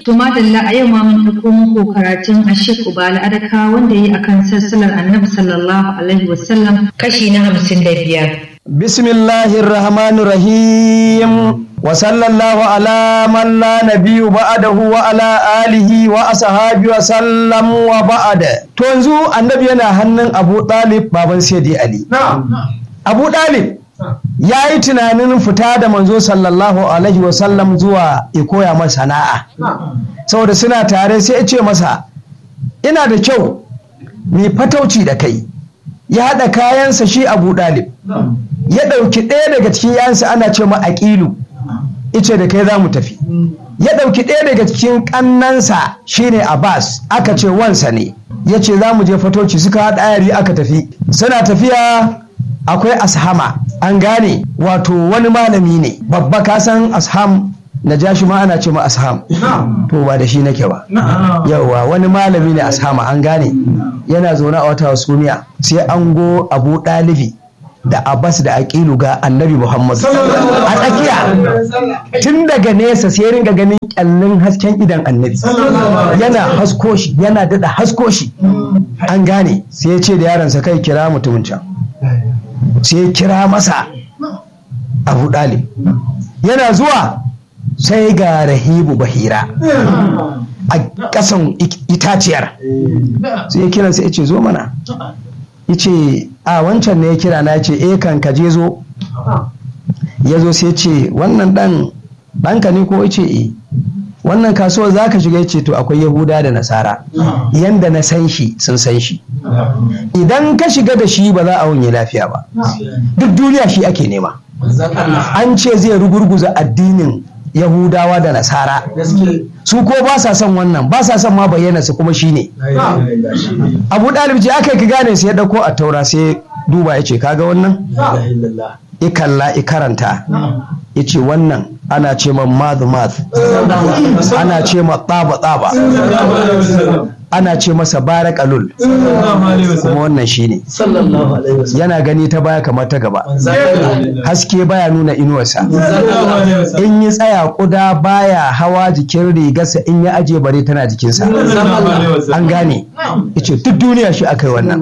To madalla a yau ma mun ɗauko muku karatun Ashik Ubala Adaka wanda yi akan sassalar Annabi sallallahu alaihi wasallam kashi na hamsin da biyar. Bismillahir Rahmanir Rahim wa sallallahu ala man la nabiyyu ba'dahu wa ala alihi wa ashabi wa sallam wa ba'da. To yanzu Annabi yana hannun Abu Talib baban Sayyidi Ali. Abu Talib ya yi tunanin fita da manzo sallallahu alaihi wasallam zuwa ya koya masa sana'a saboda suna tare sai ya ce masa ina da kyau mai fatauci da kai ya haɗa kayansa shi abu ɗalib ya ɗauki ɗaya daga cikin yansa ana ce ma aƙilu ice da kai za mu tafi ya ɗauki ɗaya daga cikin ƙannansa shine abbas aka ce wansa ne ya ce za mu je fatauci suka haɗa ayari aka tafi suna tafiya akwai ashama an gane wato wani malami ne babba kasan asham na jashi ma ana ce ma asham to ba da shi nake ba yauwa wani malami ne ashama an gane yana zaune a wata hasumiya sai an go abu ɗalibi da abbas da aqilu ga annabi muhammadu a tsakiya tun daga nesa sai ringa ganin kyallin hasken idan annabi yana hasko shi yana daɗa hasko shi an gane sai ya ce da yaransa kai kira mutumin can sai kira masa abu ɗalib yana zuwa sai ga rahibu bahira a ƙasan itaciyar sai ya kiran sai ya ce zo mana ya ce a wancan ne ya kira na ya ce e kan ka je zo ya zo sai ce wannan ɗan ɗanka ne ko ya ce e wannan kasuwar za ka shiga ce to akwai yahuda da nasara yanda na san shi sun san shi idan ka shiga da shi ba za a wunye lafiya ba duk duniya shi ake nema an ce zai rugurguza addinin yahudawa da nasara su ko ba sa son wannan ba sa son ma bayyana su kuma shine abu ɗalib ce aka ki gane sai ya ɗauko a taura sai duba ya ce kaga wannan ikalla ikaranta ya ce wannan ana ce ma madhu madh ana ce ma tsaba tsaba ana ce masa barakalul kuma wannan shine yana gani ta baya kamar ta gaba haske baya nuna inuwarsa in yi tsaya kuda baya hawa jikin rigarsa in ya aje bare tana jikinsa an gane ice duk duniya shi aka yi wannan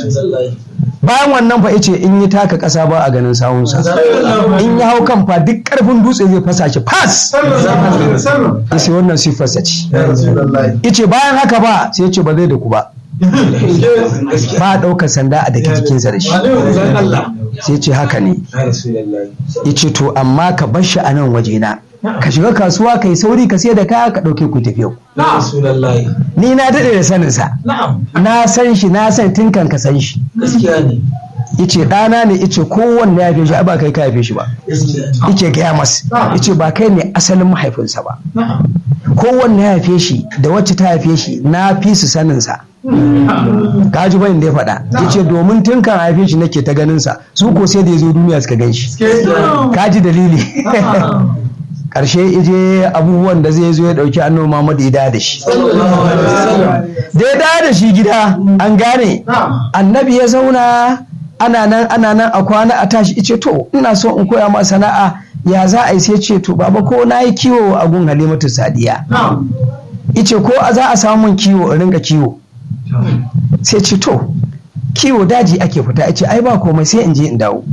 bayan wannan fa ice in yi taka ƙasa ba a ganin sawunsa in ya hau kan fa duk ƙarfin dutse zai fasa shi fas sai wannan siffarsa ce ice bayan haka ba sai ce ba zai da ku ba ba a ɗaukar sanda a daki jikinsa da shi sai ce haka ne ice to amma ka bar shi a nan wajena ka shiga kasuwa ka yi sauri ka sai da kaya ka ɗauke ku tafiya ni na daɗe da saninsa na san shi na san tun kan ka san shi ice ɗana ne ice kowanne ya fi shi ba kai ka haife shi ba ice gaya masa ice ba kai ne asalin mahaifinsa ba kowanne ya haife shi da wacce ta haife shi na fi su saninsa ka ji bayan da ya faɗa yace domin tun kan haife shi nake ta ganin sa su ko sai da ya zo duniya suka gan shi ka ji dalili karshe ije abubuwan da zai zo ya dauki annabi Muhammad ya da shi da ya da shi gida an gane annabi ya zauna ana nan ana nan a kwana a tashi ice to ina so in koya ma sana'a ya za a yi sai ce to baba ko na yi kiwo a gun halimatu sadiya ice ko za a samu min kiwo in rinka kiwo sai ce to kiwo daji ake fita ice ai ba komai sai in je in dawo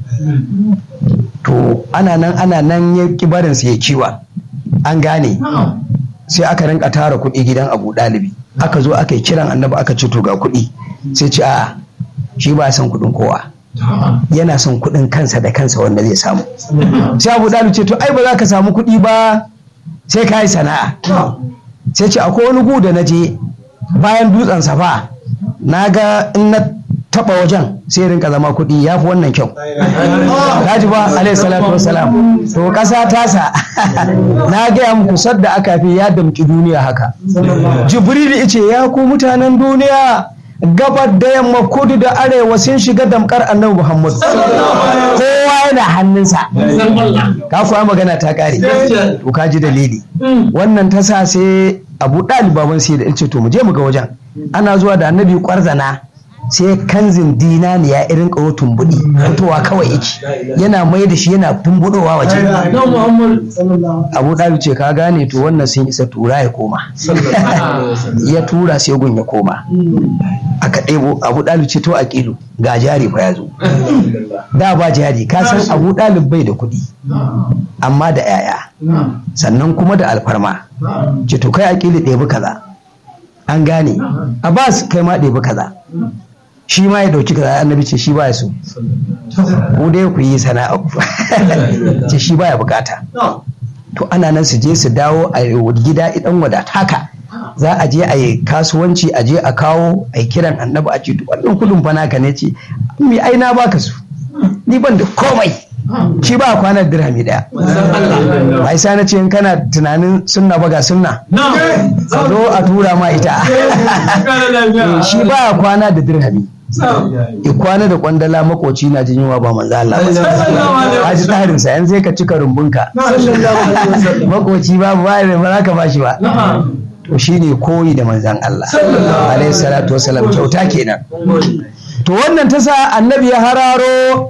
to ana nan ana nan ya ki barin sai ya kiwa an gane sai aka rinka tara kuɗi gidan abu ɗalibi aka zo aka yi kiran annabi aka ce to ga kuɗi sai ce a shi ba son kuɗin kowa yana son kuɗin kansa da kansa wanda zai samu sai abu ɗalibi ce to ai ba za ka samu kuɗi ba sai ka yi sana'a sai ce akwai wani gu da na je bayan dutsen safa na ga in na taba wajen sai rinka zama kuɗi ya fi wannan kyau kaji ba alayhi salatu wassalam to ƙasa tasa na gaya muku sadda aka fi ya damƙi duniya haka jibril ice ya ku mutanen duniya gabar da yamma kudu da arewa sun shiga damkar annabi muhammad kowa yana hannunsa ka kuwa magana ta kare to ka ji dalili wannan ta sa sai abu ɗalibaban sai da ce to mu je mu ga wajen ana zuwa da annabi kwarzana sai kanzin dinani ya irin kawo tumbuɗi fitowa kawai yake yana mai da shi yana tumbuɗowa waje abu ɗalu ce ka gane to wannan sun isa tura ya koma ya tura sai gun ya koma aka ɗebo abu ɗalu ce to a ƙilu ga jari fa ya zo da ba jari ka san abu ɗalib bai da kuɗi amma da 'ya'ya sannan kuma da alfarma ce to kai a ƙili ɗebi kaza an gane abbas kai ma ɗebi kaza shi ma ya ɗauki kaza annabi ce shi ba ya so ku dai ku yi sana'a ku ce shi ba ya bukata to ana nan su je su dawo a gida idan wadata haka za a je a yi kasuwanci a je a kawo a yi kiran annabi a ce wannan kudin fa naka ne ce mi ai na baka su ni ban da komai shi ba kwanar dirhami daya bai sa na ce in kana tunanin sunna ba ga sunna ka zo a tura ma ita shi ba kwana da dirhami ya kwana da kwandala makoci na jin yunwa ba manzo Allah ba ji tsarin sa yanzu sai ka cika rumbunka makoci babu ba ba za ka bashi ba to shine koyi da manzan Allah alaihi salatu wasalam kyauta kenan to wannan ta sa annabi ya hararo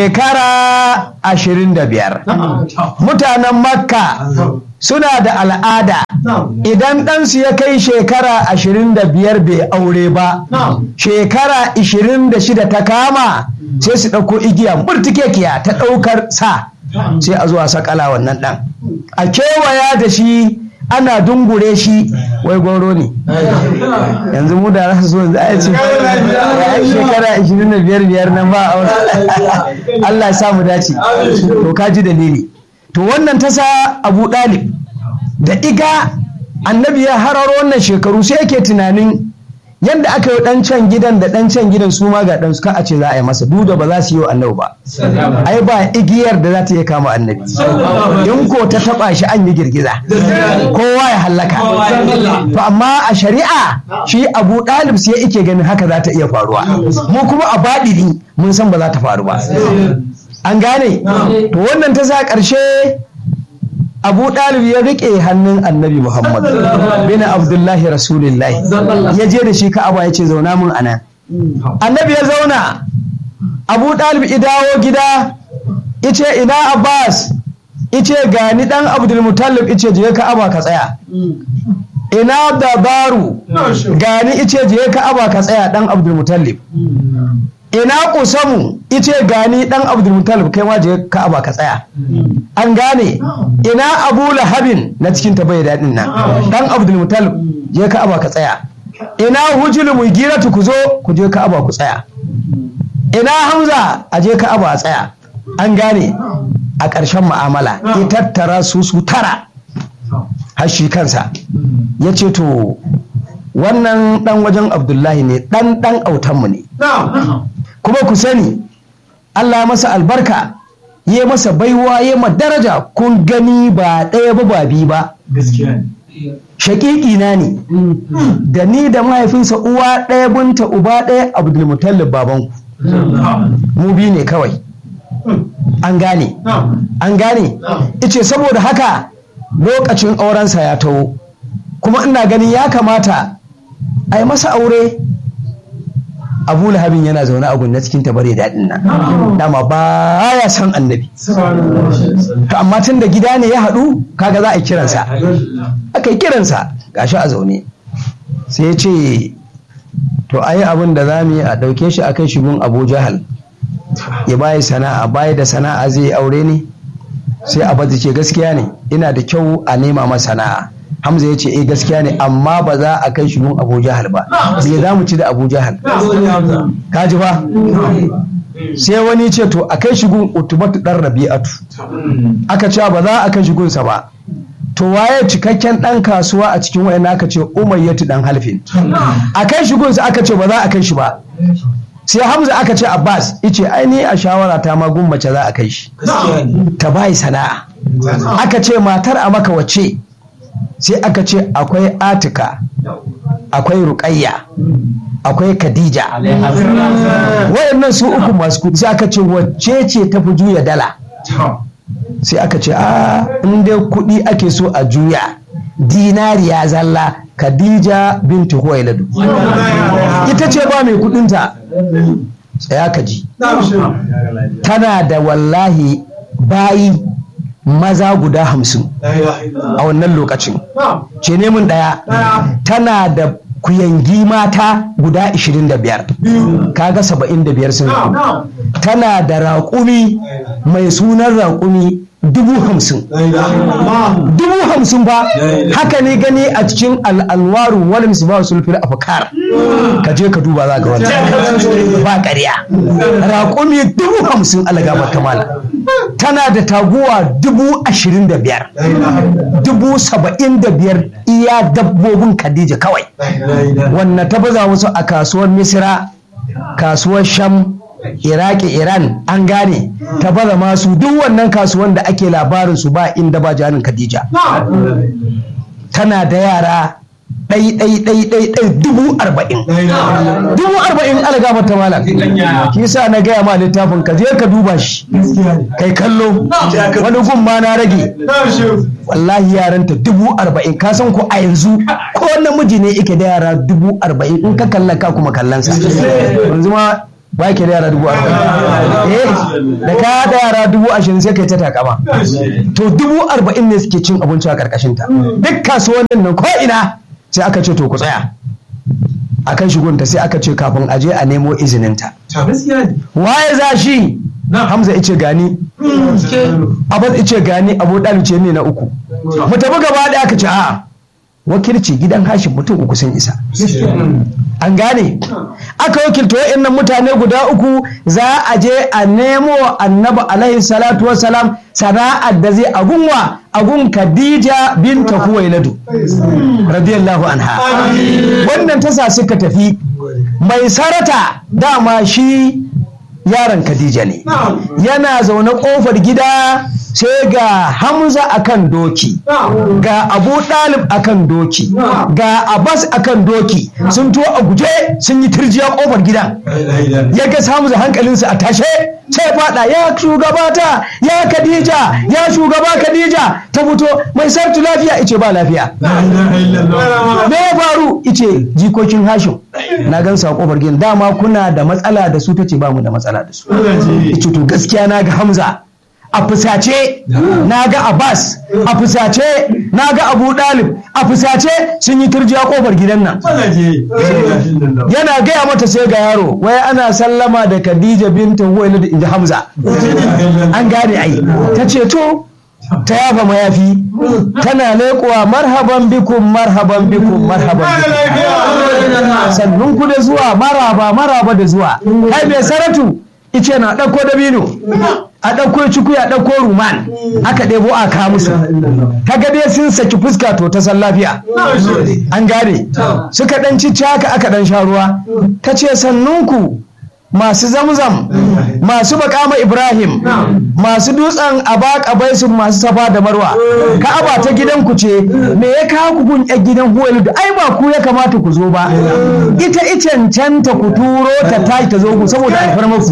shekara ashirin da biyar mutanen makka suna da al'ada idan ɗansu ya kai shekara ashirin da biyar bai aure ba shekara ashirin da shida ta kama sai su ɗauko igiya murtikekiya ta ɗaukar sa sai a zuwa sakala wannan ɗan a kewaya da shi ana dungure shi wai goro ne yanzu mu da rasu so za a ce ya shekara 25 biyar nan ba a Allah ya sa mu dace to ka ji dalili to wannan ta sa Abu Dalib da iga annabi ya hararo wannan shekaru sai yake tunanin yadda aka yi dan can gidan da dan can gidan su ma ga dan su ka a ce za a yi masa duda ba za su yi wa annabi ba ai ba igiyar da za ta iya kama annabi in ko ta taba shi an yi girgiza kowa ya hallaka to amma a shari'a shi abu ɗalib sai ike ganin haka za ta iya faruwa mu kuma a baɗini mun san ba za ta faru ba an gane to wannan ta sa ƙarshe abu ɗalib ya riƙe hannun annabi muhammad bin abdullahi rasulullahi ya je da shi ka'aba ya ce zauna mun a nan annabi ya zauna abu ɗalib ya dawo gida ice ina abbas ice gani ɗan abdulmutallib ice je ka'aba ka tsaya ina dabaru gani ice je ka'aba ka tsaya ɗan abdulmutallib ina kusamu ice gani dan abdulmutalib kai ma je ka'aba ka tsaya an gane ina abu lahabin na cikin ta bai daɗin nan dan abdulmutalib je ka'aba ka tsaya ina hujul mugiratu ku zo ku je ka'aba ku tsaya ina hamza a je ka'aba a tsaya an gane a ƙarshen mu'amala ya tattara su su tara har shi kansa ya ce to wannan dan wajen abdullahi ne dan dan autanmu ne kuma ku sani Allah masa albarka ya masa baiwa ya ma daraja kun gani ba ɗaya ba ba biyu ba shaƙiƙi na ne da ni da mahaifinsa uwa ɗaya bunta uba ɗaya abdulmutallib babanku mu biyu ne kawai an gane an gane ice saboda haka lokacin aurensa ya taho kuma ina ganin ya kamata a yi masa aure abu lahabin yana zaune a gunna cikin tabare daɗin nan dama ba ya san annabi to amma tun da gida ne ya haɗu kaga za a yi kiransa aka yi kiransa gashi a zaune sai ya ce to ayi abin da za mu yi a ɗauke shi a kai shigun abu jahal ya bayi sana'a bayi da sana'a zai yi aure ne sai abazi ce gaskiya ne ina da kyau a nema masa sana'a Hamza ya ce eh gaskiya ne amma ba za a kai shi gun Abu Jahal ba me za mu ci da Abu Jahal ka ji ba sai wani ce to a kai shi gun Utubatu dan Rabi'atu aka ce ba za a kai shi gunsa ba to waye cikakken dan kasuwa a cikin wayan aka ce Umayyatu dan Halfin a kai shi gunsa aka ce ba za a kai shi ba sai Hamza aka ce Abbas ice ai ni a shawara ta ma gun mace za a kai shi ta bai sana'a aka ce matar a maka wace sai aka ce akwai atika akwai ruƙayya akwai khadija wayannan su uku masu kudi sai aka ce wacce ce ta fi juya dala sai aka ce a in dai kudi ake so a juya dinariya zalla khadija bintu huwailadu ita ce ba mai kudinta tsaya ka ji tana da wallahi bayi maza guda hamsin a wannan lokacin ce nemin ɗaya tana da kuyangi mata guda 25 kaga 75 sun haɗu tana da raƙumi mai sunan raƙumi dubu hamsin dubu hamsin ba haka ne gani a cikin al'alwaru wani misbahu sulfil afkar ka je ka duba za ga wata ba ƙarya raƙumi dubu hamsin alagaba kamala tana da taguwa dubu ashirin da biyar dubu saba'in da biyar iya dabbobin khadija kawai wannan ta baza musu a kasuwar misira kasuwar sham iraki iran an gane ta baza masu duk wannan kasuwan da ake labarin su ba inda ba janin khadija tana da yara ɗai ɗai ɗai ɗai ɗai dubu arba'in dubu arba'in algama ta malam shi sa na gaya ma littafin ka je ka duba shi kai kallo wani gun ma na rage wallahi yaranta dubu arba'in ka san ko a yanzu ko namiji ne yake da yara dubu arba'in in ka kalla ka kuma kallansa yanzu ma ba ke da yara dubu arba'in eh da ka da yara dubu ashirin sai kai ta takama to dubu arba'in ne suke cin abinci a karkashin ta duk kasuwannin nan ko ina sai aka ce to ku tsaya akan shigonta sai aka ce kafin a je a nemo izininta waye za shi hamza ice gani abad ice gani abu ce ne na uku mu tafi gaba da aka ce a'a wakilci gidan hashin mutum uku sun isa an gane aka wakilta wa'annan mutane guda uku za a je a nemo annabi alaihi salatu wassalam sana'ar da zai agunwa agun khadija binta huwailadu radiyallahu anha wannan tasa suka tafi mai sarata dama shi yaron khadija ne yana zaune kofar gida sai ga hamza akan doki ga abu dalib akan doki ga abbas akan doki sun tuwo a guje sun yi turjiya kofar gidan ya ga hamza hankalinsa a tashe sai fada ya shugabata ya khadija ya shugaba khadija ta fito mai sartu lafiya ice ba lafiya me ya faru ice jikokin hashim na gan sa kofar gidan dama kuna da matsala da su tace ba mu da matsala da su ice to gaskiya na ga hamza a fusace na ga abbas a fusace na ga abu dalib a fusace sun yi turjiya kofar gidan nan yana gaya mata sai ga yaro wai ana sallama da khadija binta huwaila da inji hamza an gane ai ta ce to ta yafa mayafi tana leƙuwa marhaban bikum marhaban bikum marhaban bikum sannun ku da zuwa maraba maraba da zuwa kai mai saratu ice na ɗauko dabino a ɗauko ciku ya ɗauko ruman aka ɗebo a kawo musu ta dai sun saki fuska to ta san lafiya an gane suka ɗan cici haka aka ɗan sha ruwa ta ce sannunku masu zamzam masu bakama ibrahim masu dutsen abaka baisun masu safa da marwa ka'aba ta gidanku ce me ya kawo ku gun yan gidan huwalu da ai ba ku ya kamata ku zo ba ita icancanta ku turo ta tashi ta zo ku saboda alfarma ku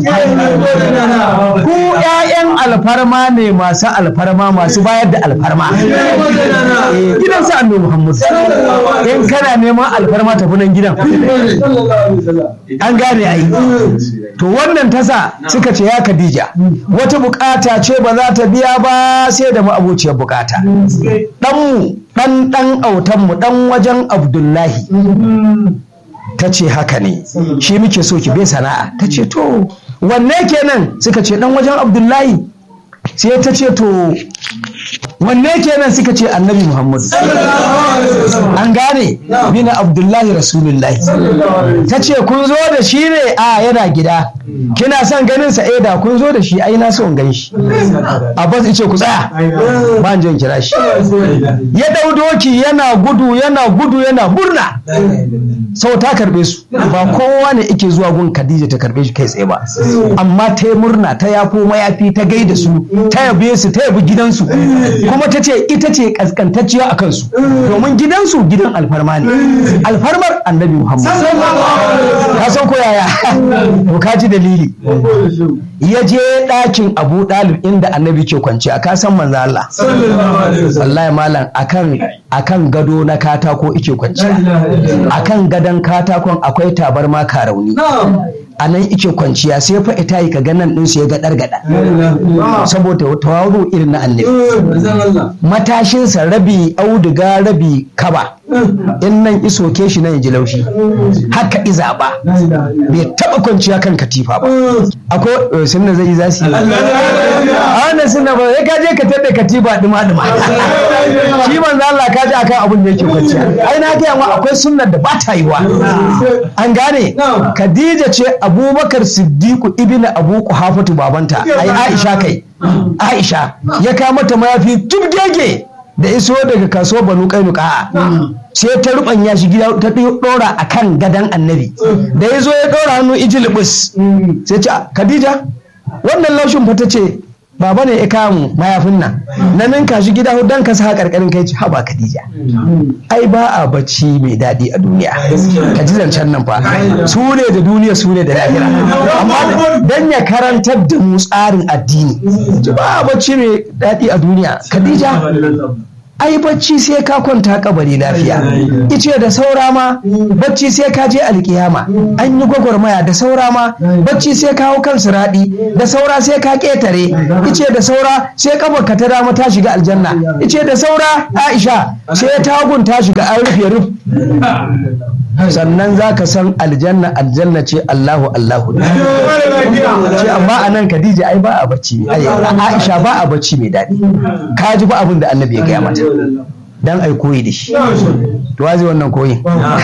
ku ƴaƴan alfarma ne masu alfarma masu bayar da alfarma gidan sa annabi muhammad in kana neman alfarma tafi nan gidan an gane ai to wannan tasa suka ce ya Khadija wata bukata ce ba za ta biya ba sai da ma'abuciyar bukata ɗanmu ɗan ɗan autanmu ɗan wajen Abdullahi ta ce haka ne shi muke so ki bai sana'a ta ce to wanne kenan suka ce ɗan wajen Abdullahi sai ta ce to wanne kenan suka ce annabi muhammadu an gane bin abdullahi rasulullahi ta ce kun zo da shi ne a yana gida kina son ganin sa eh da kun zo da shi ai na so in gan shi abbas ce ku tsaya ba in kira shi ya dau doki yana gudu yana gudu yana burna sau ta karbe su ba kowa ne ike zuwa gun khadija ta karbe shi kai tsaye ba amma ta yi murna ta yafo mayafi ta gaida su ta yabe su ta yabi gidansu kuma ta ce ita ce kaskantacciya a kansu domin gidansu gidan alfarma alfarma ne alfarmar annabi muhammad ka san ko yaya to ka ji dalili ya je ɗakin abu ɗalib inda annabi ke kwanci a kasan manzo Allah wallahi malam akan akan gado na katako ike kwanci akan gadon katakon akwai tabarma karauni a nan ike kwanciya sai fa ita yi ka ganan din su ya ga dargada saboda tawaru irin na annabi matashinsa rabi auduga rabi kaba in nan isoke shi nan ya ji laushi haka iza ba bai taba kwanciya kan katifa ba akwai sunna zai yi zasi a wannan sunna ba sai ka je ka tada katifa dima dima shi manzo Allah ka ji akan abin da yake kwanciya ai na ga ma akwai sunnar da ba ta yiwa an gane Khadija ce Abubakar Siddiqu ibn Abu Quhafatu babanta ai Aisha kai Aisha ya kama ta mayafi tubgege da iso daga kaso banu kainuka sai ta rubanya shi gida ta dora a kan gadon annabi da ya zo ya dora hannu ijilibus sai ce khadija wannan laushin fa ta ce baba ne ya kamu mayafin nan na ninka shi gida don ka sa karkarin kai ce haba khadija ai ba a bacci mai daɗi a duniya ka ji zancen nan fa su ne da duniya su ne da lahira amma dan ya karantar da mu tsarin addini ba a bacci mai daɗi a duniya khadija ai bacci sai ka kwanta kabari lafiya ice da saura ma bacci sai ka je alkiyama an yi gwagwarmaya da saura ma bacci sai ka hau kan siraɗi da saura sai ka ƙetare ice da saura sai kafarka ta dama ta shiga aljanna ice da saura aisha sai tagun ta shiga an rufe ruf sannan za ka san aljanna aljanna ce allahu allahu ce amma a nan khadija ai ba a bacci mai aisha ba a bacci mai daɗi ka ji ba abin da annabi ya gaya mata dan ai koyi da shi to wazi wannan koyi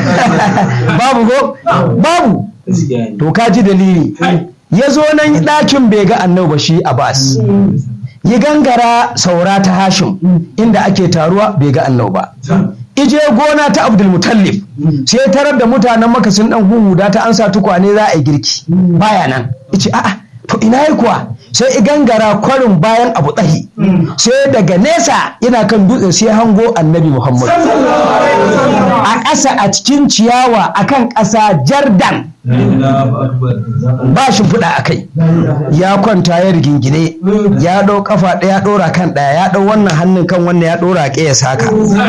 babu ko babu to ka ji dalili ya zo nan ɗakin bai ga annabi ba shi abbas yi gangara saura ta hashim inda ake taruwa bai ga annabi ba ije gona ta abdulmutallif sai tarar da mutanen maka sun dan huhuda ta ansa tukwane za a yi girki baya nan ice a'a to ina yi kuwa sai gangara kwarin bayan abu tsahi sai daga nesa yana kan dutse sai hango annabi muhammad a ƙasa a cikin ciyawa akan ƙasa jardan ba shi fuda a kai ya kwanta ya rigingine ya ɗau kafa ɗaya ɗora kan ɗaya ya ɗau wannan hannun kan wannan ya ɗora ke ya saka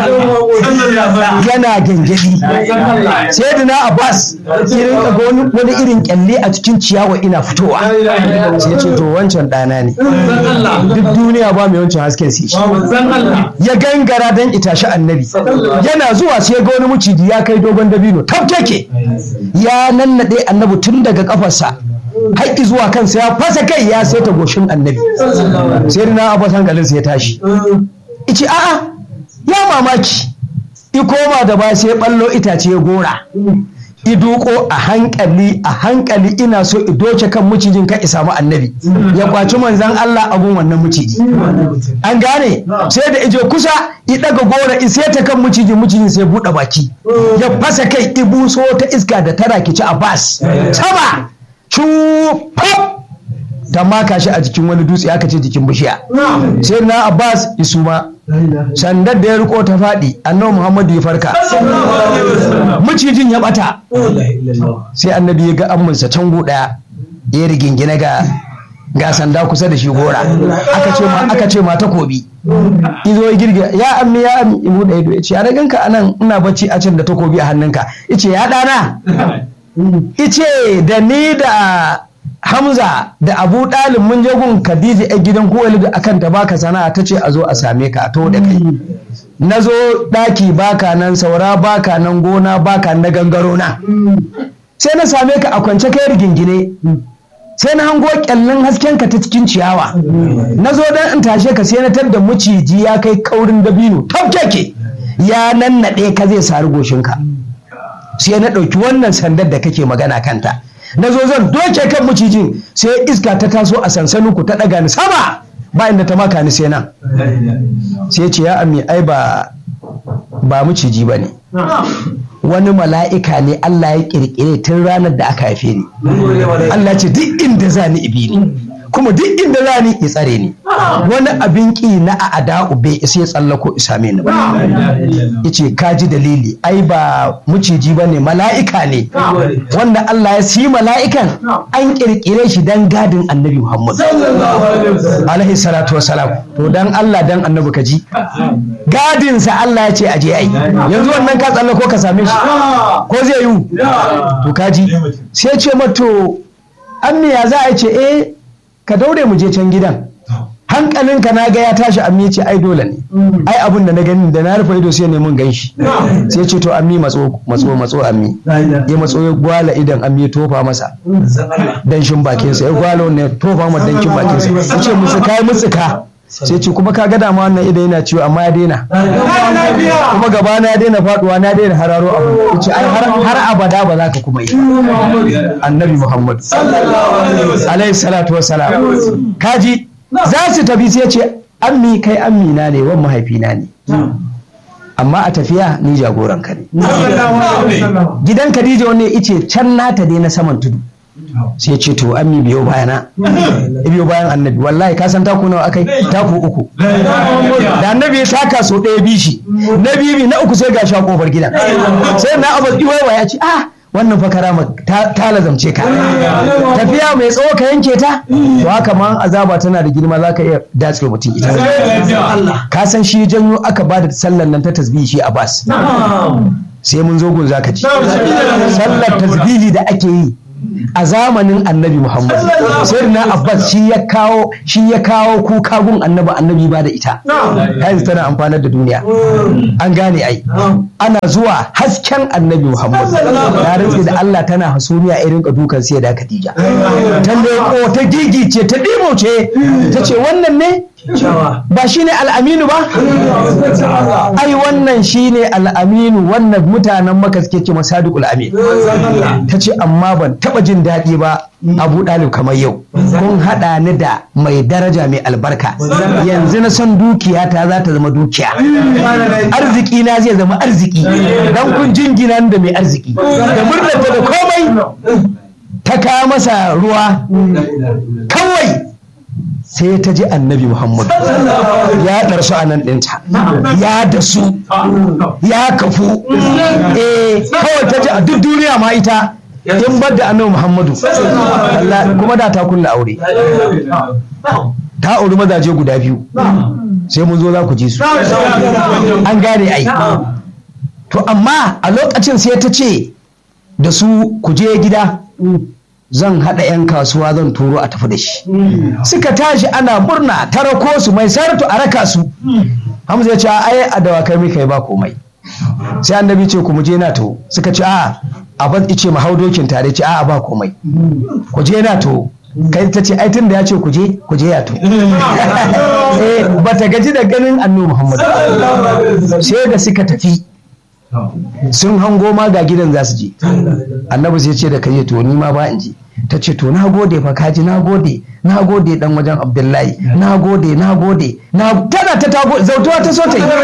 yana gengedi sai da na abbas irin ga wani irin kyalle a cikin ciyawa ina fitowa sai ce to wancan ɗana ne duk duniya ba mai wancan hasken sai shi ya gangara don itashi annabi yana zuwa sai ga wani muciji ya kai dogon dabino tafkeke ya nanna naɗe annabi tun daga kafarsa haƙƙi zuwa kansa ya fasa kai ya saita goshin annabi sai na abu hankalinsa ya tashi ice a'a ya mamaki i koma da ba sai ballo itace ya gora i duko a hankali a hankali ina so i doce kan mucijin ka isa mu annabi ya kwaci manzan Allah abun wannan muciji an gane sai da ije kusa i daga gora i sai ta kan mucijin mucijin sai buɗe baki ya fasa kai i buso ta iska da tara kici a bas sama pop ta maka shi a jikin wani dutse aka ce jikin bishiya sai na abbas isuma sandar da ya riko ta faɗi annabi muhammadu ya farka macijin ya bata sai annabi ya ga amminsa cango ɗaya ya rigingine ga ga sanda kusa da shi gora aka ce ma aka ce ma takobi izo ya girgiza ya ammi ya ammi ibu da ido ya ce ya raganka anan ina bacci a can da takobi a hannunka ice ya ɗana ice da ni da Hamza da Abu Ɗalib mun je gun Khadija a gidan Kuwailu akan ta baka sana'a ta ce a zo a same ka to da kai. Na zo ɗaki baka nan saura baka nan gona baka na gangaro na. Sai na same ka a kwance kai rigingine. Sai na hango kyallin hasken ka ta cikin ciyawa. Na zo dan in tashe ka sai na tar da maciji ya kai kaurin dabino tafkeke. Ya nannaɗe ka zai sari goshinka. Sai na ɗauki wannan sandar da kake magana kanta. na zo zan doke kan macijin sai iska ta taso a sansanin ku ta ɗaga ni sama ba inda ta maka ni sai nan sai ce ya ami ai ba ba maciji ba ne wani mala'ika ne Allah ya kirkire tun ranar da aka haife ni Allah ce duk inda za ni ibi ni kuma duk inda za ni ya tsare ni wani abin ki na a ada'u bai isa ya tsallako isame ni ba yace ka ji dalili ai ba muciji ba ne mala'ika ne wanda Allah ya siyi mala'ikan an kirkire shi dan gadin annabi Muhammad alaihi salatu wassalam to dan Allah dan annabi ka ji gadinsa Allah ya ce aje ai yanzu wannan ka tsallako ka same shi ko zai yi to kaji sai ce mato an ya za a ce eh ka daure mu je can gidan hankalinka na ga ya tashi ammi ce ai dole ne ai abin da na gani da na rufe ido sai ne mun ganshi sai ce to ammi matso matso matso ammi ya matso ya gwala idan ammi ya tofa masa danshin bakin sa ya gwala wannan ya tofa masa danshin bakin sa ya ce musu kai musuka sai ce kuma ka gada ma wannan idan yana ciwo amma ya daina kuma gaba na ya daina faduwa na daina hararo abu ce ai har abada ba za ka kuma yi annabi muhammad alaihi salatu wassalam kaji za su tafi sai ce ammi kai ammina ne wan mahaifina ne amma a tafiya ni jagoran ka ne gidan Khadija wani ice can nata dai na saman tudu sai ce to ammi biyo bayana biyo bayan annabi wallahi ka san taku nawa akai taku uku da annabi ya taka so ɗaya bishi na bibi na uku sai ga sha kofar gidan sai na abu iwaiwa ya ce ah wannan fa karama ta lazamce ka tafiya mai tsawo ka yanke ta to haka ma azaba tana da girma za ka iya datse mutum ita ka san shi janyo aka ba da sallan nan ta tasbihi shi abbas sai mun zo gun zaka ji sallar tasbihi da ake yi a zamanin annabi Muhammad sai na Abbas shi ya kawo shi ya kawo kuka gun annabi annabi ba da ita yanzu tana amfanar da duniya an gane ai ana zuwa hasken annabi Muhammad ya rantsi da Allah tana hasumiya irin ka dukan sai da Khadija ta leko ta gigice ta ce ta ce wannan ne ba shi ne al'aminu ba ai wannan shi ne al'aminu wannan mutanen maka suke ce masadukul amin ta ce amma ban taba jin daɗi ba abu ɗalib kamar yau kun haɗa ni da mai daraja mai albarka yanzu na son dukiya ta za ta zama dukiya arziki na zai zama arziki don kun jingina da mai arziki da murnata da komai ta kawo masa ruwa kawai sai ta ji annabi Muhammad ya ɗarsu a nan ɗinta ya dasu ya kafu eh kawai ta ji a duk duniya ma ita in bar da annabi Muhammadu kuma da ta kulla aure ta auri mazaje guda biyu sai mun zo za ku ji su an gane ai to amma a lokacin sai ta ce da su ku je gida zan haɗa 'yan kasuwa zan turo a tafi da shi suka tashi ana murna ta rako su mai saratu a raka su hamza ya ce ai a dawakai mai kai ba komai sai annabi ce ku je na to suka ce a abin ice mu hau dokin tare ce a ba komai ku je na to kai ta ce ai tun da ya ce ku je ku je ya to eh bata gaji da ganin annabi muhammad sai da suka tafi sun hango ma ga gidan za su je annabi sai ce da kai to ni ma ba in je ta ce to na gode fa kaji na gode na gode dan wajen abdullahi na gode na gode na tana ta tago zautuwa ta so ta yi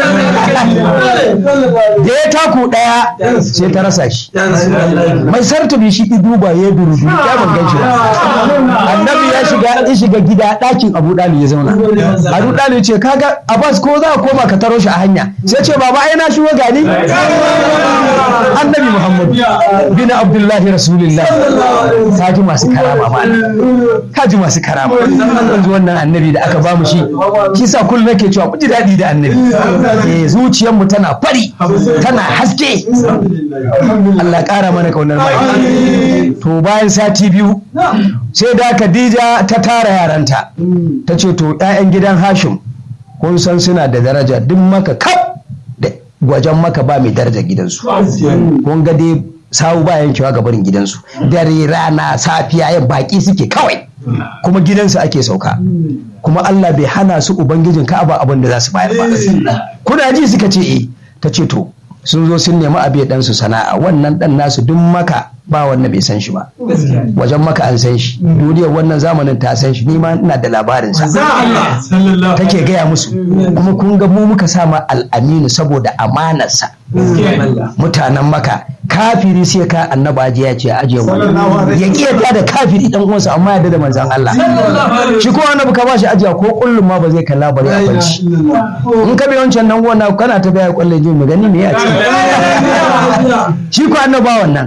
da ya taku daya sai ta rasa shi mai sartubi shi duba ya durudu ya ban ganshi ba annabi ya shiga ya shiga gida dakin abu dali ya zauna abu dali ce kaga abbas ko za ka koma ka taro shi a hanya sai ce baba ai na shigo gani annabi muhammad bin abdullahi rasulullah kaji masu karama ma kaji masu karama yanzu wannan annabi da aka bamu shi kisa kullum nake cewa ku ji daɗi da annabi eh zuciyar mu tana fari tana haske Allah ƙara mana kaunar mai to bayan sati biyu sai da Khadija ta tara yaranta ta ce to ƴaƴan gidan Hashim kun san suna da daraja duk maka kaf da gwajen maka ba mai daraja gidansu kun ga dai sawu ba yankewa ga barin gidansu dare rana safiya yan baki suke kawai kuma gidansu ake sauka kuma Allah bai hana su ubangijin ka'aba abin da za su bayar ba kuna ji suka ce eh ta ce to sun zo sun nemi abe dan su sana'a wannan dan nasu duk maka ba wannan bai san shi ba wajen maka an san shi duniyar wannan zamanin ta san shi nima ina da labarin sa take gaya musu kuma kun ga mu muka sama al'aminu saboda amanarsa mutanen maka kafiri sai ka annaba aje ya ce aje wani ya kiyata da kafiri dan uwansa amma ya da manzon Allah shi ko annabi ka bashi ajiya ko kullum ma ba zai kalla bare a banci in ka bi wancan nan gona kana ta biya kullun jin gani me ya ce shi ko annaba wannan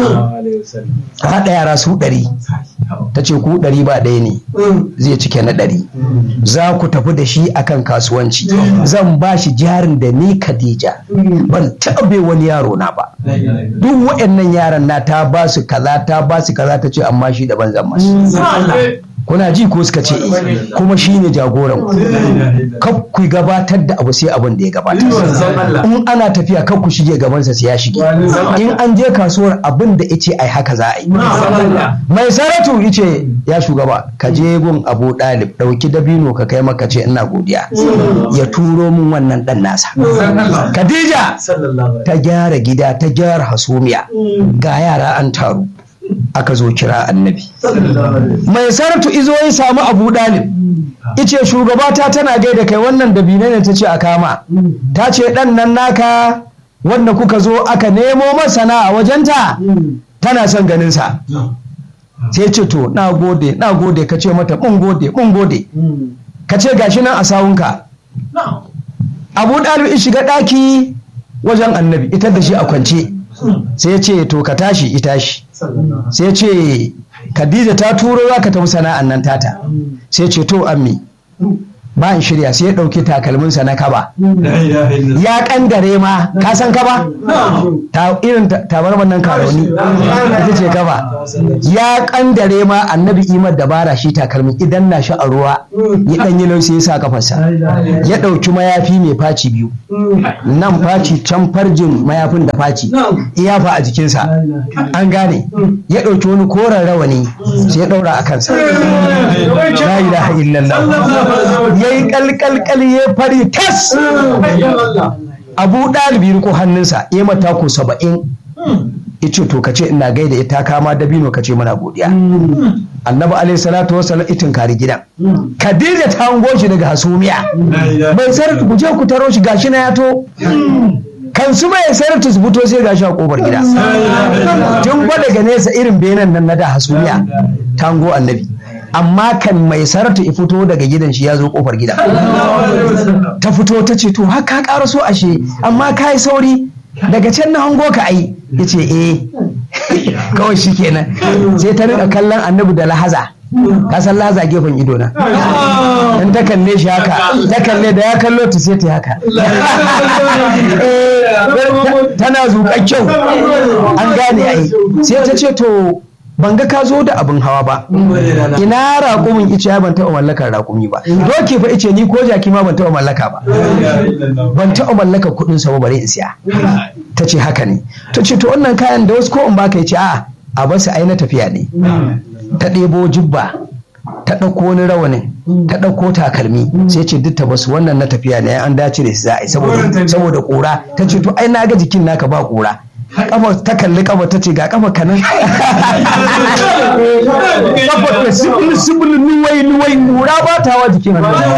ka haɗa yara su ɗari ta ce ku ɗari ba ɗaya ne zai cike na ɗari za ku tafi da shi akan kasuwanci zan ba shi jarin da ni Khadija ban taɓa wani yaro na ba duk waɗannan yaran na ta ba su kaza ta ba su kaza ta ce amma shi daban zan masu kuna ji ko suka ce eh kuma shi ne jagoran ku ku gabatar da abu sai abin da ya gabatar in ana tafiya kan ku shige gabansa sai ya shige in an je kasuwar abin da yace ai haka za a yi mai saratu yace ya shugaba ka je gun abu dalib dauki dabino ka kai maka ce ina godiya ya turo min wannan dan nasa khadija ta gyara gida ta gyara hasumiya ga yara an taru aka zo kira annabi mai saratu izo ya samu abu dalib ice shugabata tana gaida kai wannan dabine ne ta ce a kama ta ce dan nan naka wanda kuka zo aka nemo masana a wajenta tana son ganinsa sai ce to na gode na gode ka ce mata mun gode mun gode ka ce gashi nan a sawunka abu dalib shiga daki wajen annabi ita da shi a kwance sai ce to ka tashi ita shi sai ce khadija ta turo za ka tafi sana'an nan tata sai ce to ammi ba in shirya sai ya ɗauki takalminsa na kaba ya kangare ma ka san kaba ta irin tabarman nan karoni ita ce kaba ya kangare ma annabi imar dabara shi takalmin idan na shi a ruwa ya dan yi lausi ya sa kafarsa ya ɗauki mayafi mai faci biyu nan faci can farjin mayafin da faci iyafa a jikinsa an gane ya ɗauki wani koren rawani sai ya ɗaura a kansa la ilaha illallah ya yi kalkalkal ya fari tas abu ɗalibi riko hannunsa ya mata ko saba'in ya ce to kace ina gaida ita kama dabino kace muna godiya annabi alaihi salatu wasallam itin kari gidan khadija ta hango shi daga hasumiya bai sarar ku je ku taro shi gashi na yato kan su bai sarar su fito sai gashi a kofar gida tun ba daga nesa irin benan nan na da hasumiya ta hango annabi amma kan mai saratu ya fito daga gidan shi ya zo kofar gida ta fito ta ce to haka ƙara so ashe amma ka yi sauri daga can na hango ka ai ya ce eh kawai shi kenan sai ta rika kallon annabi da lahaza ka san lahaza gefen ido na in ta kalle shi haka ta kalle da ya kallo ta sai ta haka tana zuƙar kyau an gane ai sai ta ce to ban ga ka zo da abin hawa ba ina raƙumin ice ya ban taɓa mallakar raƙumi ba doki fa ice ni ko jaki ma ban taɓa mallaka ba ban taɓa mallaka kuɗin sa ba bare in siya ta ce haka ne ta ce to wannan kayan da wasu ko in baka ce a a basu ai na tafiya ne ta ɗebo jubba ta ɗauko wani rawanin ta ɗauko takalmi sai ce duk ta basu wannan na tafiya ne an dace da su za a yi saboda ƙura ta ce to ai na ga jikin naka ba ƙura kafa ta kalli kafa ta ce ga kafa kanan kafa ta sibili sibili nuwai nuwai nura ba ta wa jikin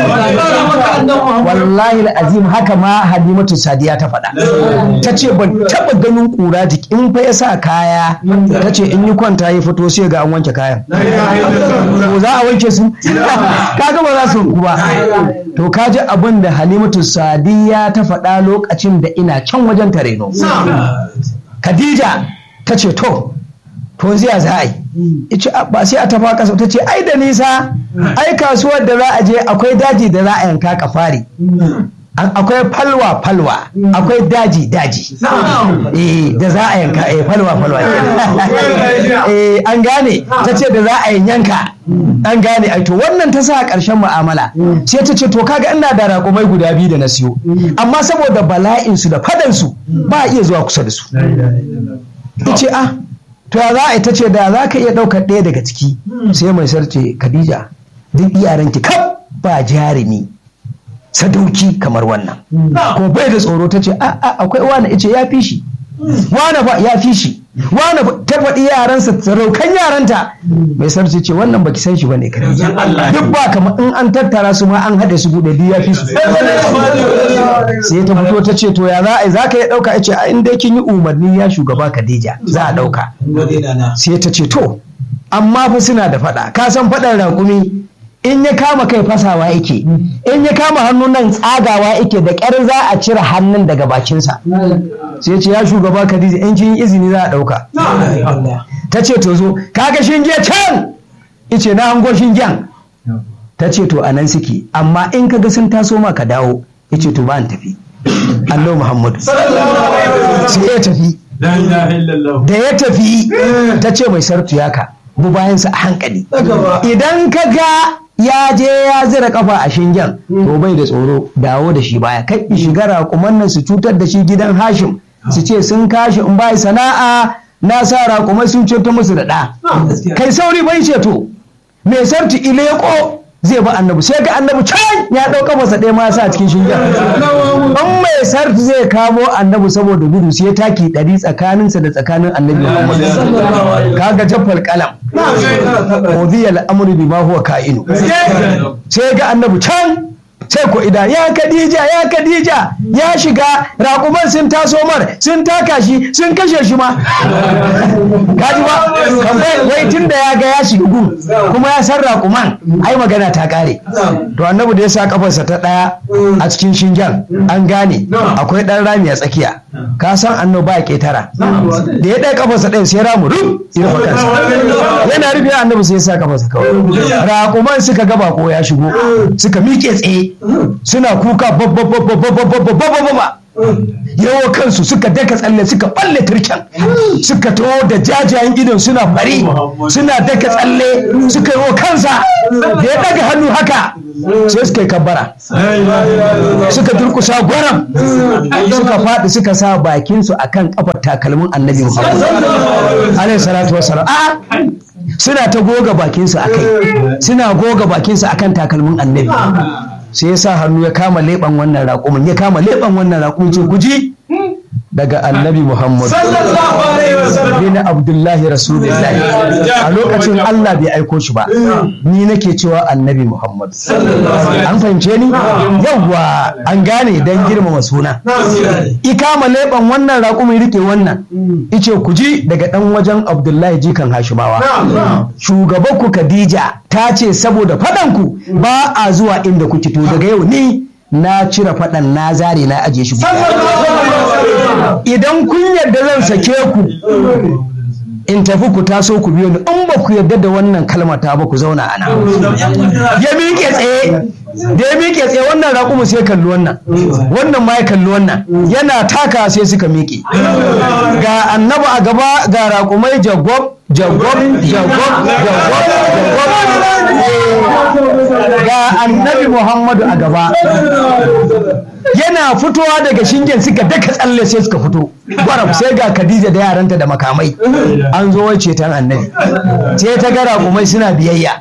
wallahi azim haka ma halimatu sadiya ta faɗa ta ce ban taɓa ganin ƙura jiki in fa ya sa kaya ta ce in yi kwanta ya fito sai ga an wanke kayan ko za a wanke su kaga ba za su ku ba to kaji abin da halimatu sadiya ta faɗa lokacin da ina can wajen tareno Khadija ta ce to to ziya za a yi ice ba sai a tafa kasa ta ce ai da nisa ai kasuwar da za a je akwai daji da za a yanka kafari akwai falwa falwa akwai daji daji eh da za a yanka eh falwa falwa eh an gane ta ce da za a yanka an gane ai to wannan ta sa ƙarshen mu'amala sai ta ce to kaga ina da raƙumai guda biyu da na siyo amma saboda bala'in su da fadan su ba iya zuwa kusa da su ce ah to ya za a ita ce da za ka iya ɗaukar ɗaya daga ciki sai mai sarce Khadija duk iyaranki kaf ba jarumi sadauki kamar wannan ko bai da tsoro ta ce a akwai wani ice ya fi shi wani ba ya fi shi wani ta faɗi yaransa saraukan yaranta mai sarki ce wannan baki san shi bane Khadija duk ba kamar in an tattara su ma an haɗe su buɗe duk ya fi su sai ta fito ta ce to ya za a yi za ka iya ɗauka ya ce a inda kin yi umarni ya shugaba Khadija za a ɗauka sai ta ce to amma fa suna da faɗa ka san faɗan raƙumi in ya kama kai fasawa yake in ya kama hannu nan tsagawa yake da ƙyar za a cire hannun daga bakinsa sai ce ya shugaba Khadija in kin yi izini za a ɗauka ta ce to zo kaga shinge can ice na hango shingen ta ce to anan suke amma in kaga sun taso ma ka dawo yace to ba tafi Allah Muhammadu sai ya tafi da ya tafi ta ce mai sartu yaka bu bayansa a hankali idan ka ga ya je ya zira kafa a shingen to bai da tsoro dawo da shi baya kai shiga raƙuman nan su cutar da shi gidan hashim su ce sun kashi in bai sana'a na sa raƙumai sun ceto musu da ɗa kai sauri bai ceto mai sarti ileko zai ba annabi sai ga annabi can ya ɗauka masa ɗaya ma sa cikin shingen in mai sarti zai kamo annabi saboda gudu sai taki ɗari tsakaninsa da tsakanin annabi muhammad kaga jaffal kalam qudhiya al-amru bima huwa ka'inu sai ga annabi can sai ko ida ya kadija ya kadija ya shiga raƙuman sun taso mar sun taka shi sun kashe shi ma kaji ba kamar wai tun da ya ga ya shiga gun kuma ya san raƙuman ai magana ta kare to annabi da ya sa kafarsa ta ɗaya a cikin shingen an gane akwai ɗan rami a tsakiya ka san annabi ba ketara da ya ɗaya kafarsa ɗaya sai ramu ruf ya rufe kansa yana rufe annabi sai ya sa kafarsa kawai raƙuman suka ga bako ya shigo suka miƙe tsaye suna kuka babba yawo kansu suka daka tsalle suka balle turken suka taho da jajayen idon suna fari suna daka tsalle suka yi kansa da ya daga hannu haka sai suka yi kabbara suka durkusa gwaram suka faɗi suka sa bakinsu akan kafar takalmin annabi muhammad alaihi salatu wasalam suna ta goga bakinsu a kai suna goga bakinsu akan takalmin annabi sai ya sa hannu ya kama leɓen wannan raƙumin ya kama leɓen wannan raƙumin ce guji daga annabi muhammad bin abdullahi rasulullahi a lokacin allah bai aiko shi ba ni nake cewa annabi muhammad an fahimce ni yawwa an gane don girmama suna ikama leɓen wannan raƙumin rike wannan ice ku ji daga ɗan wajen abdullahi jikan hashimawa shugabanku khadija ta ce saboda faɗanku ba a zuwa inda kuke to daga yau ni na cire faɗan na zare na ajiye shi idan kun yarda zan sake ku in tafi ku taso ku biyo ni in ba ku yarda da wannan kalmar ta ba ku zauna ana ya miƙe tsaye da ya miƙe tsaye wannan raƙumu sai kalli wannan wannan ma ya kalli wannan yana taka sai suka miƙe ga annaba a gaba ga raƙumai jagob jagob jagob jagob jagob ga annabi muhammadu a gaba yana fitowa daga shingen suka daka tsalle sai suka fito gwarab sai ga khadija da yaranta da makamai an zo wai ceton annabi sai ta ga raƙumai suna biyayya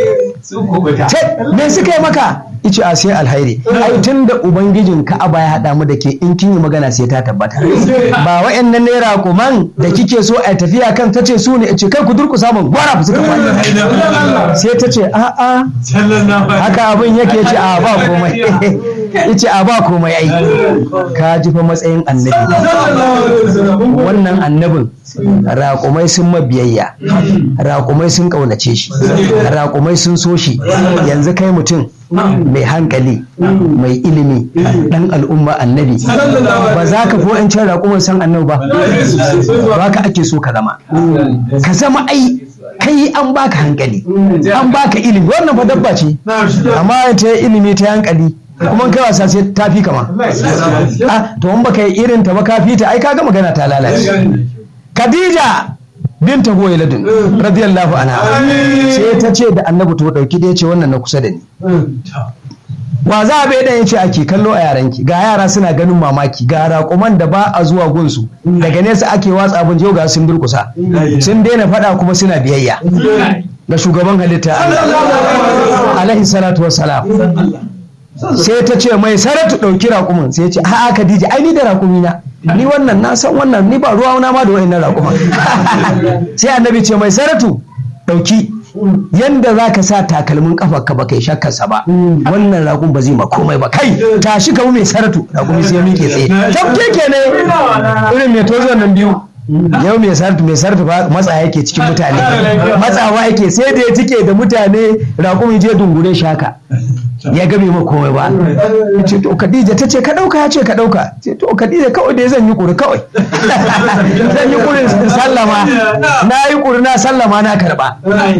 me suka yi maka ice a sai alhairi ai tun da ubangijin ka'aba ya haɗa mu da ke in kin yi magana sai ta tabbata ba wa'annan ne raƙuman da kike so a tafiya kan ta ce su ne ce kai ku durƙusa mun gwarab suka faɗi sai ta ce a'a haka abin yake ce a ba komai yace a ba komai ai ka ji fa matsayin annabi wannan annabin raƙumai sun mabiyayya raƙumai sun ƙaunace shi raƙumai sun so shi yanzu kai mutum mai hankali mai ilimi ɗan al'umma annabi ba za ka fi wa'ancan raƙumai san annabi ba ba ka ake so ka zama ka zama ai kai an baka hankali an baka ilimi wannan fa dabba ce amma ta ilimi ta hankali kuma kai wasa sai ta fi kama ah to in baka yi irin ta ba ka fi ta ai kaga magana ta lalace Khadija binta Huwailadun radiyallahu anha sai ta ce da Annabi to dauki da yace wannan na kusa da ni wa za a bai dan yace ake kallo a yaranki ga yara suna ganin mamaki ga raƙuman da ba a zuwa gunsu daga nesa ake watsa abin yau ga sun durkusa sun daina faɗa kuma suna biyayya ga shugaban halitta alaihi salatu wassalam sai ta ce mai saratu ɗauki raƙumin sai ya ce a'a Khadija ai ni da raƙumi na ni wannan na san wannan ni ba ruwa na ma da wa'annan raƙuma sai annabi ce mai saratu ɗauki yanda za ka sa takalmin kafa ka ba kai shakkarsa ba wannan ragun ba zai ma komai ba kai tashi ka mai saratu ragun sai miƙe tsaye tafke ke ne irin mai tozo nan biyu yau mai saratu mai saratu ba matsa yake cikin mutane matsawa yake sai da ya tike da mutane ragun je dungure shaka ya ga bai ma komai ba ya ce to Khadija ta ce ka dauka ya ce ka dauka ce to Khadija kawai dai zan yi kuri kawai zan yi kuri sallama na yi kuri na sallama na karba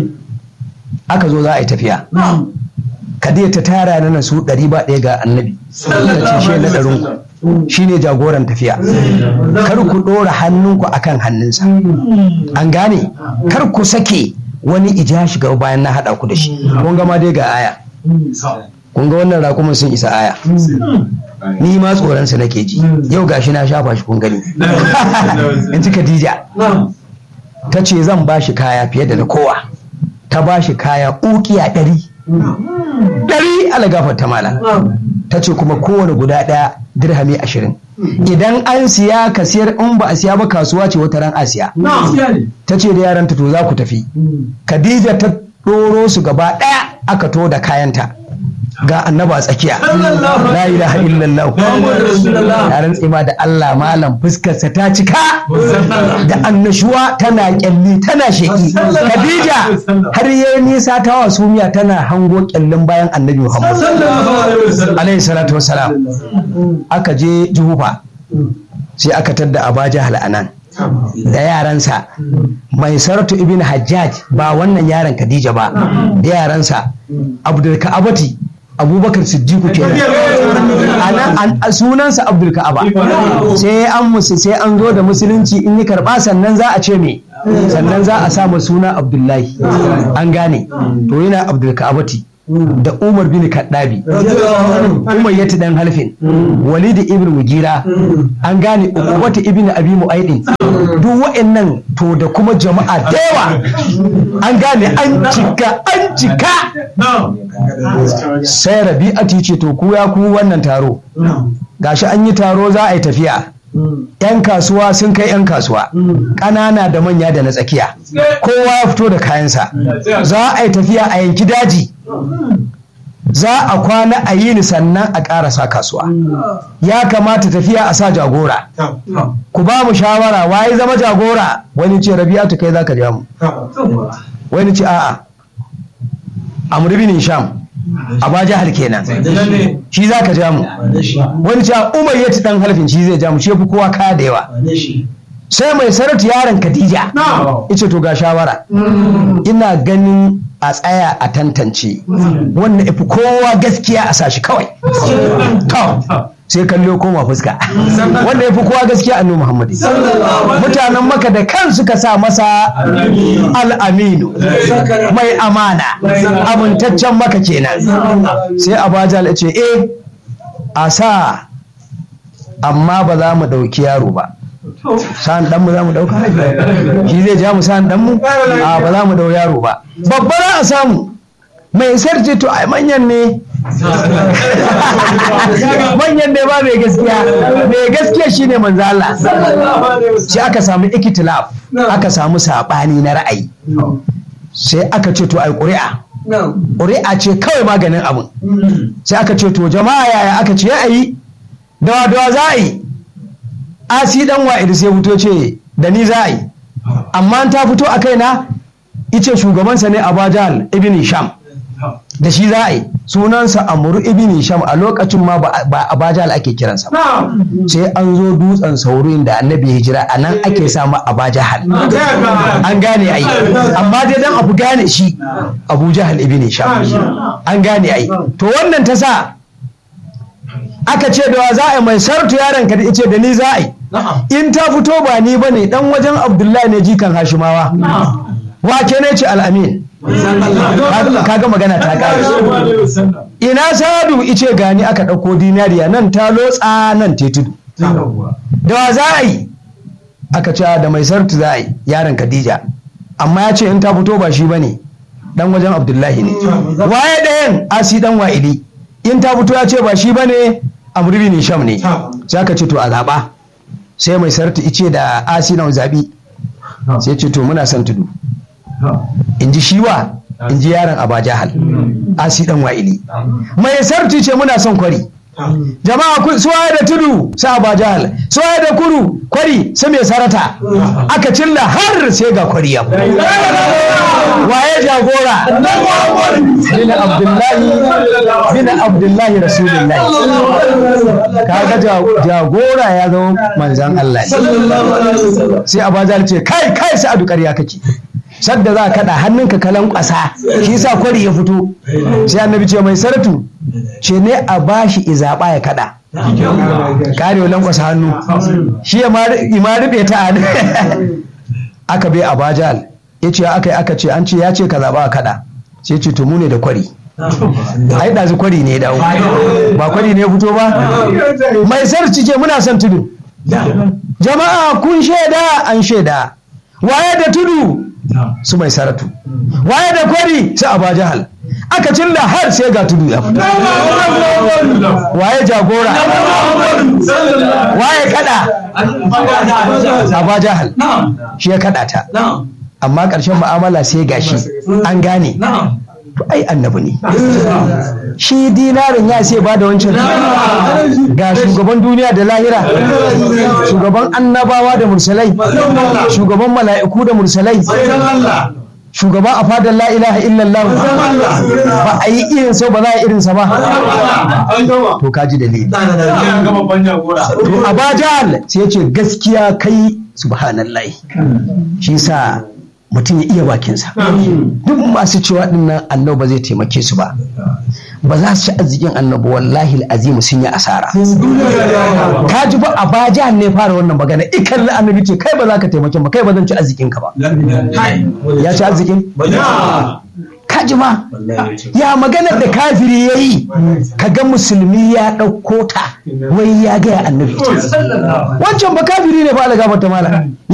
aka zo za a yi tafiya Khadija ta tara na su ɗari ba ɗaya ga annabi ta ce shi na ɗarin ku shi ne jagoran tafiya kar ku ɗora hannunku akan hannunsa an gane kar ku sake wani ija shiga bayan na haɗa ku da shi kun gama dai ga aya kun ga wannan raƙumin sun isa aya ni ma tsoronsa nake ji yau gashi na shafa shi kun gani in ji Khadija ta ce zan ba shi kaya fiye da na kowa ta ba shi kaya ukiya ɗari ɗari alagafar ta mala ta ce kuma kowane guda ɗaya dirhami ashirin idan an siya ka siyar in ba a siya ba kasuwa ce wata ran asiya ta ce da yaranta to za ku tafi Khadija ta ɗoro su gaba ɗaya aka to da kayanta ga annaba a tsakiya la ilaha illallah ya rantse ma da Allah malam fuskarsa ta cika da annashuwa tana kyalli tana sheki Khadija har yayi nisa ta wa sumiya tana hango kyallin bayan annabi Muhammad alaihi salatu wassalam aka je Juhufa sai aka tadda Abaja hal'anan da yaransa mai saratu ibn hajjaj ba wannan yaran khadija ba da yaransa abdul ka'abati abubakar siddiqu kenan ana sunansa abdul ka'aba sai an musu sai an zo da musulunci in yi karba sannan za a ce me sannan za a sa suna abdullahi an gane to yana abdul ka'abati da Umar bin Kaddabi Umar ya dan halfin Walid ibn Mugira an gane Uqbata ibn Abi Mu'aydin duk wa'annan to da kuma jama'a da yawa an gane an cika an cika sai Rabi'atu ce to ku ya ku wannan taro gashi an yi taro za a yi tafiya 'yan kasuwa sun kai 'yan kasuwa ƙanana da manya da na tsakiya kowa ya fito da kayansa za a yi tafiya a yanki daji za a kwana a yi ni sannan a ƙarasa kasuwa ya kamata tafiya a sa jagora ku ba mu shawara waye zama jagora wani ce rabi'atu kai za ka ja mu wani ce a'a amr bin sham a jihar kenan shi za ka ja mu wani ce umar yati dan halfin shi zai ja mu shi fi kowa kaya da yawa sai mai sarauta yaron khadija ita to ga shawara ina ganin a tsaya a tantance wanda ifi kowa gaskiya a sashi kawai sai kallo koma fuska wanda ya fi kowa gaskiya annabi Muhammad mutanen maka da kan suka sa masa al'aminu mai amana amintaccen maka kenan sai abajal ce eh a sa amma ba za mu ɗauki yaro ba sa'an dan mu za mu dauka shi zai ja mu sa'an dan mu a ba za mu dau yaro ba babba za a samu mai sarce to ai manyan ne manyan ne ba mai gaskiya mai gaskiya shine manzo Allah sai aka samu ikitilaf aka samu sabani na ra'ayi sai aka ce to ai ƙuri'a ƙuri'a ce kawai maganin abin sai aka ce to jama'a yaya aka ce ya yi dawa dawa za a yi asi dan wa'id sai fito ce da ni za a yi amma ta fito a kaina ice shugabansa ne abajal ibn sham da shi za a yi sunansa amuru ibn sham a lokacin ma ba abajal ake kiransa ba sai an zo dutsen saurin da annabi hijira a nan ake samu abajahal an gane ai amma dai dan abu gane shi abu jahal ibn sham an gane ai to wannan ta sa aka ce da wa za a yi mai sartu yaron ka da ice da ni za a yi in ta fito ba ni ba ne dan wajen abdullahi ne jikan hashimawa wake ne ce al'amin kaga magana ta kare ina sadu ice gani aka ɗauko dinariya nan ta lotsa nan te tudu da wa za a yi aka ce da mai sartu za a yi yaron khadija amma ya ce in ta fito ba shi ba ne dan wajen abdullahi ne waye ɗayan asi dan wa'idi in ta fito ya ce ba shi ba ne amurbi ne sham ne sai aka ce to a zaɓa sai mai sarta ice da asina zabi sai ce to muna son tudu in ji shiwa in ji yaron abajahal asi dan wa'ili mai sarti ce muna son kwari jama'a su waye da tudu su abajahal su waye da kuru kwari su mai sarata aka cilla har sai ga kwari ya waye jagora bin abdullahi bin abdullahi rasulullahi kaga jagora ya zama manzan Allah sai abajahal ce kai kai sa'adu ƙarya kake sadda za ka kaɗa hannunka kalan ƙasa shi sa kwari ya fito sai annabi ce mai saratu ce ne a bashi izaɓa ya kaɗa kare wa lankwasa hannu shi ya ma rufe ta hannu aka bai abajal ya ce aka yi aka ce an ce ya ce ka zaɓa a kaɗa sai ce tumu ne da kwari ai ɗazu kwari ne dawo ba kwari ne ya fito ba mai sarci ce muna son tudu jama'a kun shaida an shaida waye da tudu su mai saratu waye da kwari su aba jahal aka cilla har sai ga tudu ya fito waye jagora waye kada aba jahal shi ya kada ta amma ƙarshen mu'amala sai gashi an gane ai annabi ne shi dinarin ya sai ba da wancan ga shugaban duniya da lahira shugaban annabawa da mursalai shugaban mala'iku da mursalai shugaban a fadar la ilaha illallah ba a yi irinsa ba za a irinsa ba to kaji dalili to abajal sai ya ce gaskiya kai subhanallah shi sa mutum ya iya bakinsa duk masu cewa dinnan annabi ba zai taimake su ba ba za su ci arzikin annabi wallahi azimu sun yi asara ka ji ba a baja ne fara wannan magana ikan annabi ce kai ba za ka taimake ba kai ba zan ci arzikin ka ba ya ci arzikin ka ji ma ya maganar da kafiri ya yi ka ga musulmi ya ɗauko ta wai ya gaya annabi wancan ba kafiri ne ba ala gafata mala